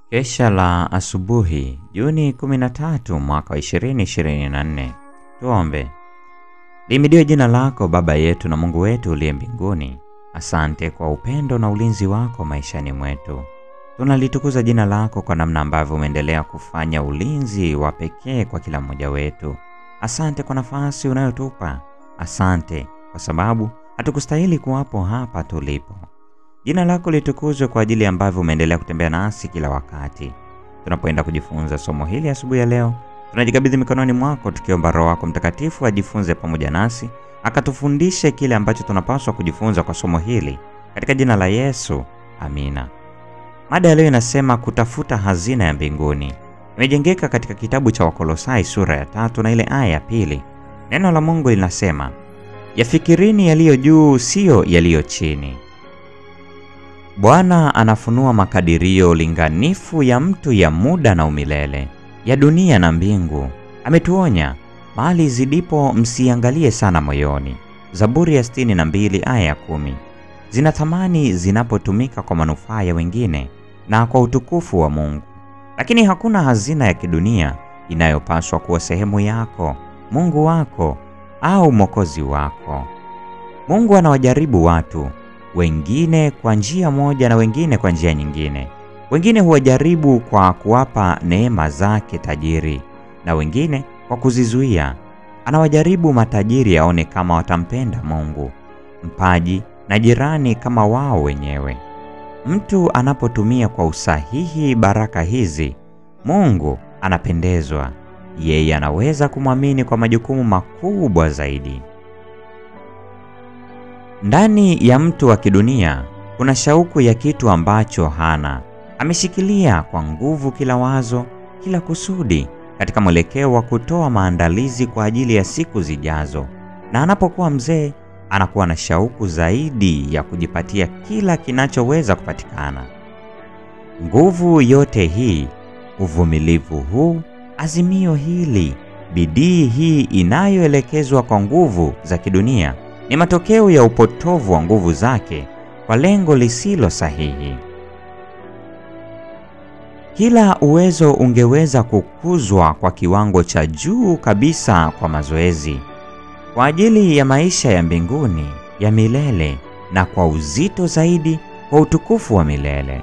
Kesha la asubuhi Juni 13 mwaka wa 2024. Tuombe. Limidiwe jina lako Baba yetu na Mungu wetu uliye mbinguni. Asante kwa upendo na ulinzi wako maishani mwetu. Tunalitukuza jina lako kwa namna ambavyo umeendelea kufanya ulinzi wa pekee kwa kila mmoja wetu. Asante kwa nafasi unayotupa. Asante kwa sababu hatukustahili kuwapo hapa tulipo. Jina lako litukuzwe kwa ajili ambavyo umeendelea kutembea nasi kila wakati. Tunapoenda kujifunza somo hili asubuhi ya leo, tunajikabidhi mikononi mwako tukiomba Roho wako Mtakatifu ajifunze pamoja nasi, akatufundishe kile ambacho tunapaswa kujifunza kwa somo hili, katika jina la Yesu, amina. Mada ya leo inasema kutafuta hazina ya mbinguni. Imejengeka katika kitabu cha Wakolosai sura ya tatu na ile aya ya pili. Neno la Mungu linasema, yafikirini yaliyo juu, siyo yaliyo chini. Bwana anafunua makadirio linganifu ya mtu ya muda na umilele, ya dunia na mbingu. Ametuonya, mahali zidipo msiangalie sana moyoni. Zaburi ya sitini na mbili aya ya kumi. Zina thamani zinapotumika kwa manufaa ya wengine na kwa utukufu wa Mungu, lakini hakuna hazina ya kidunia inayopaswa kuwa sehemu yako, Mungu wako au mwokozi wako. Mungu anawajaribu watu wengine kwa njia moja na wengine kwa njia nyingine. Wengine huwajaribu kwa kuwapa neema zake tajiri na wengine kwa kuzizuia. Anawajaribu matajiri aone kama watampenda Mungu, mpaji na jirani kama wao wenyewe. Mtu anapotumia kwa usahihi baraka hizi, Mungu anapendezwa. Yeye anaweza kumwamini kwa majukumu makubwa zaidi. Ndani ya mtu wa kidunia kuna shauku ya kitu ambacho hana. Ameshikilia kwa nguvu kila wazo, kila kusudi katika mwelekeo wa kutoa maandalizi kwa ajili ya siku zijazo, na anapokuwa mzee anakuwa na shauku zaidi ya kujipatia kila kinachoweza kupatikana. Nguvu yote hii, uvumilivu huu, azimio hili, bidii hii inayoelekezwa kwa nguvu za kidunia ni matokeo ya upotovu wa nguvu zake kwa lengo lisilo sahihi. Kila uwezo ungeweza kukuzwa kwa kiwango cha juu kabisa kwa mazoezi, kwa ajili ya maisha ya mbinguni ya milele na kwa uzito zaidi kwa utukufu wa milele.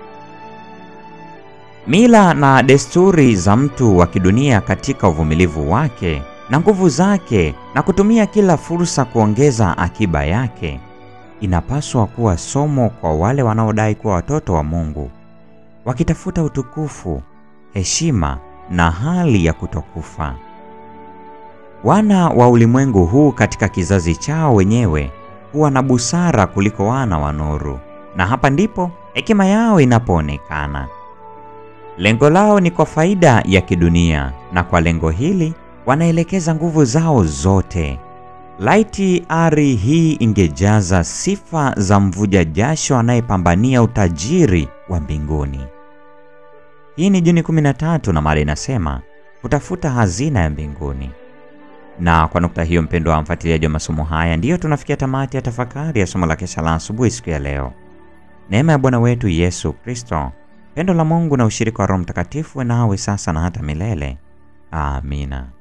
Mila na desturi za mtu wa kidunia katika uvumilivu wake na nguvu zake na kutumia kila fursa kuongeza akiba yake inapaswa kuwa somo kwa wale wanaodai kuwa watoto wa Mungu, wakitafuta utukufu, heshima na hali ya kutokufa. Wana wa ulimwengu huu katika kizazi chao wenyewe huwa na busara kuliko wana wa nuru, na hapa ndipo hekima yao inapoonekana. Lengo lao ni kwa faida ya kidunia, na kwa lengo hili wanaelekeza nguvu zao zote. Laiti ari hii ingejaza sifa za mvuja jasho anayepambania utajiri wa mbinguni. Hii ni Juni 13 na mada inasema kutafuta hazina ya mbinguni. Na kwa nukta hiyo, mpendo wa mfuatiliaji wa masomo haya, ndiyo tunafikia tamati ya tafakari ya somo la kesha la asubuhi siku ya leo. Neema ya Bwana wetu Yesu Kristo, pendo la Mungu na ushirika wa Roho Mtakatifu nawe sasa na hata milele. Amina.